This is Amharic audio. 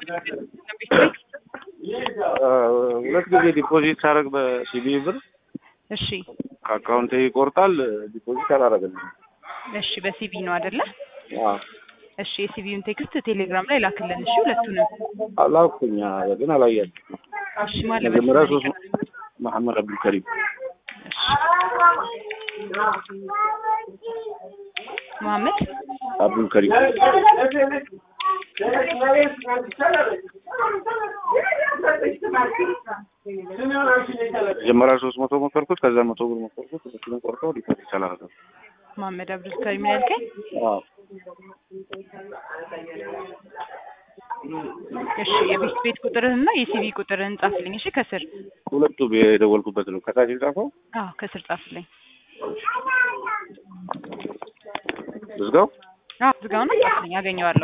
ሁለት ጊዜ ዲፖዚት ሳደርግ በሲቢ ብር እሺ ከአካውንቴ ይቆርጣል። ዲፖዚት አላደረገልኝም። እሺ በሲቪ ነው አይደለ? አዎ እሺ የሲቪውን ቴክስት ቴሌግራም ላይ ላክልን። እሺ ሁለቱንም። አላኩኝ ግን አላያችሁም። እሺ ማለት መጀመሪያ ሶስት መሐመድ አብዱልከሪም መሐመድ አብዱልከሪም መጀመሪያ ሶስት መቶ ሞከርኩት። ከዛ መቶ ብር ሞከርኩት። ሁለቱንም ቆርጠው ዲፖዚት አላደረገም። መሐመድ አብዱል ከሪም ነው ያልከኝ? አዎ እሺ የቤት ቤት ቁጥርህና የሲቪ ቁጥርህን ጻፍልኝ። እሺ ከስር ሁለቱ የደወልኩበት ነው። ከታች የጻፈው አዎ ከስር ጻፍልኝ። ዝጋው አዎ ዝጋውና ጻፍልኝ፣ አገኘዋለሁ።